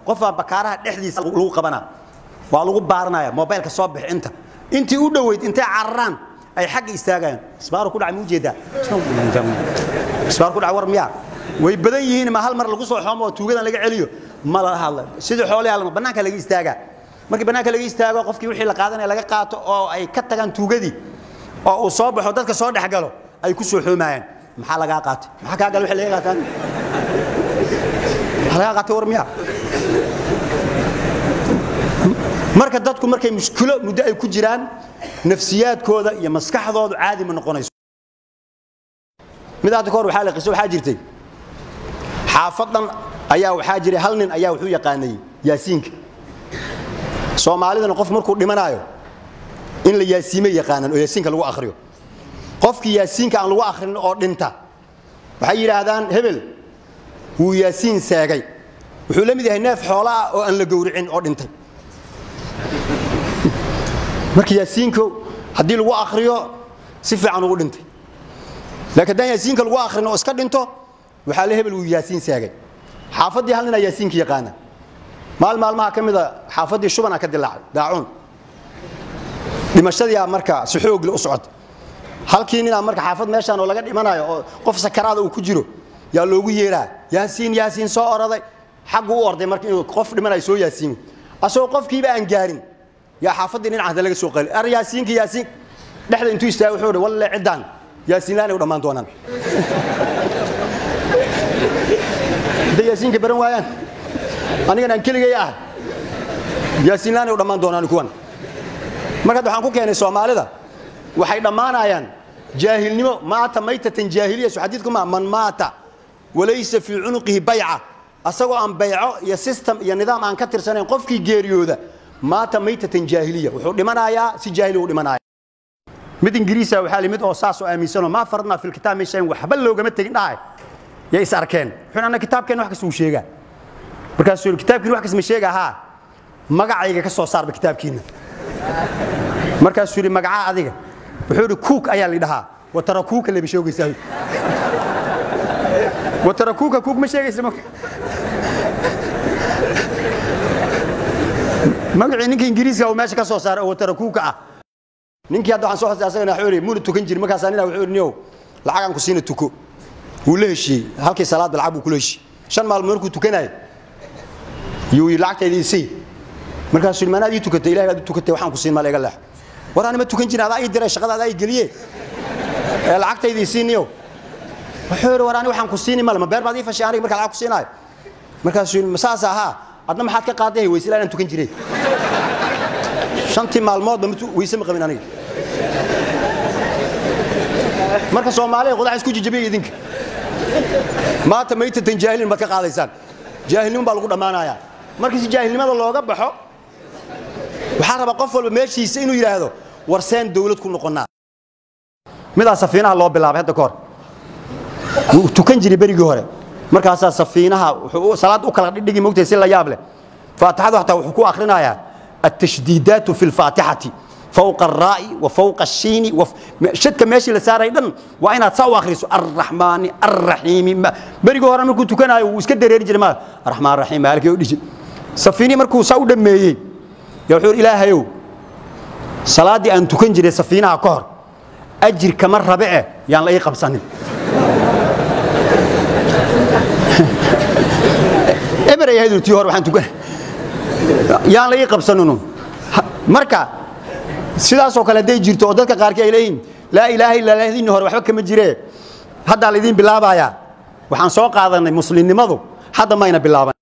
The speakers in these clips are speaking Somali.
qofaa bakaaraha dhexdiisa lagu qabanaa waa lagu baaranaya mobaylka soo bix inta intii u dhoweyd intay cararaan ay xagga istaagayaan isbaaru ku dhacay ma ujeedaa isbaaru ku dhacay war miyaa way badan yihiin ma hal mar lagu soo xoomo oo tuugadan laga celiyo ma la hadla sidii xoolaha lama bannaanka laga istaagaa markii bannaanka laga istaago qofkii wixii la qaadanaya laga qaato oo ay ka tagaan tuugadii oo uu soo baxo dadka soo dhex galo ay ku soo xoomayaan maxaa lagaa qaatay maxaa kaa gala wixii laga qaataan maxaa lagaa qaatay war miyaa marka dadku markay mushkilo muddo ay ku jiraan nafsiyaadkooda iyo maskaxdoodu caadi ma noqonayso mid hadda kahor waxaa la qiso waxaa jirtay xaafadan ayaa waxaa jiray hal nin ayaa wuxuu yaqaanay yaasiinka soomaalidana qof markuu dhimanaayo in la yaasiimay yaqaanaan oo yaasiinka lagu akhriyo qofkii yaasiinka aan lagu akhrin oo dhinta waxay yidhaahdaan hebel wuu yaasiin seegay wuxuu la mid yahay neef xoola ah oo aan la gowricin oo dhintay marka yaasiinka haddii lagu akhriyo si fiican ugu dhintay laakiin haddaan yaasiinka lagu akhrin oo iska dhinto waxaa la hebel wuu yaasiin seegay xaafaddii hal ninaa yaasiinka yaqaana maal maalmaha ka mida xaafaddii shubana ka dilaacay daacuun dhimashadiiaa marka si xoogle u socota halkii ninaa marka xaafad meeshaan oo laga dhimanayo oo qof sakaraada uu ku jiro yaa loogu yeeraa yaasiin yaasiin soo oraday xaggu u orday marka inuu qof dhimanayo soo yaasiimo asagoo qofkiiba aan gaarin yaa xaafaddii dhinacaada laga soo qali ar yaasiinka yaasiin dhexda intuu istaaga wuxuu hi walle ciddaan yaasiin laanay u dhammaan doonaan hadday yaasiinka baran waayaan anigan aan keligay ah yaasiin laanay u dhammaan doonaan kuwan marka hadda waxaan ku keenay soomaalida waxay dhammaanayaan jaahilnimo maata maytatan jaahiliya su xadiidku maa man maata walaysa fii cunuqihi bayca asagoo aan bayco iyo system iyo nidaam aan ka tirsanayn qofkii geeriyooda maata maytatan jaahiliya wuxuu dhimanayaa si jaahili u dhimanaya mid ingiriisa waxaa limid oo saasoo aaminsanoo maa faradnaa fil kitaab meeshaan waxba loogama tegin dhahay yay is arkeen wuxuu anna kitaabkeenna wax kasta uu sheegaa markaasuu yidhi kitaabkiina wax kasta ma sheega haa magacayga ka soo saarba kitaabkiinna markaasuu yidhi magacaa adiga wuxuu yidhi kuuk ayaa la dhahaa watarakuuka leba sheegaysaa watarakuuka kuuk ma sheegaysa magacii ninka ingiriiska uu meesha ka soo saaray oo watarakuuka ah ninkii hadda waxaan soo xusay asagana wuxuu yidhi muuna tukan jirin markaasaa nina wuxuu yidhi niyow lacagaan ku siina tuko wuu la heshiiyey halkii salaadba lacag buu kula heshiiyey shan maalmood markuu tukanayo yuu yidhi lacagtayda isay markaasuu yidhi maanaad ii tukatay ilahay baad u tukatay waxaan ku siin maa la iga leex war anima tukan jirin adaa ii diray shaqada adaa ii geliye ee lacagtayda isiiniyow wuxuu yidhi war ani waxaan ku siini male ma beer baad ii fashay aniga markaa lacag ku siinaayo markaasuu yidhi masaas ahaa adna maxaad ka qaaday weyse ilaa inaan tukan jiray shantii maalmoodba weyse ma qabin aniga marka soomaaliya qudax isku jijabiya idinka maanta maytatan jaahilin baad ka qaadaysaan jaahilnimo baa lagu dhammaanayaa marka si jaahilnimada looga baxo waxaa rabaa qof walba meeshiisa inuu yidhaahdo war seen dawlad ku noqonnaa midaa safiinaha loo bilaabay hadda ka hor wuu tukan jiray berigii hore markaasaa safiinaha wuxuu salaad u kala dhigi mogtahay si la yaab leh faatixadu xataa wuxuu ku akhrinayaa التشديدات في الفاتحة فوق الراء وفوق الشين وف... شدك ماشي لساري دن وإنا تساو أخرسو الرحمن الرحيم بريقو هرا مركو تكنا وسكد دريري جرما الرحمن الرحيم مالك يوديش سفيني مركو ساو دميي يوحور إله يو صلاة أن تكن جري سفينة كهر أجر كمر ربعه يعني لا يقب سنين إبرا يهدو تيهور وحان تكن yaan la ii qabsanunu marka sidaasoo kale hadday jirto oo dadka qaarkii ay leeyihin laa ilaaha illa lahdiinni hore waxba kama jiree haddaa laydiin bilaabayaa waxaan soo qaadanay muslimnimadu hadda mayna bilaaban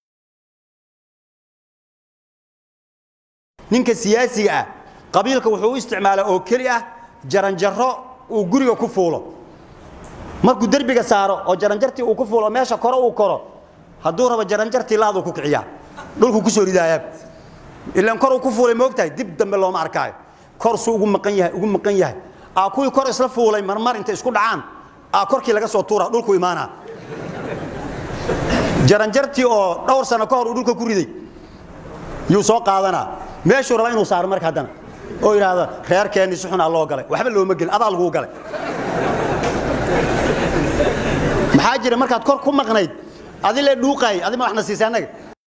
ninka siyaasiga ah qabiilka wuxuu u isticmaalaa oo keli ah jaranjaro uu guriga ku fuulo markuu derbiga saaro oo jaranjartii uu ku fuulo meesha kore uu koro hadduu rabo jaranjartii laaduu ku kiciyaa dhulku ku soo ridaayaa ilaan kor uu ku fuulay moogtahay dib dambe looma arkaayo kor suu ugu maqan yahay ugu maqan yahay aa kuwii kor isla fuulay marmar intay isku dhacaan aa korkii laga soo tuura dhulku imaanaa jaranjartii oo dhowr sano ka hor uu dhulka ku riday yuu soo qaadanaa meeshuu raba inuu saaro marka haddana oo yidhaahda reerkeenni si xunaa loo galay waxba looma gelin adaa laguu galay maxaa jira markaad kor ku maqnayd adi le dhuuqaay adi ma waxna siisay annaga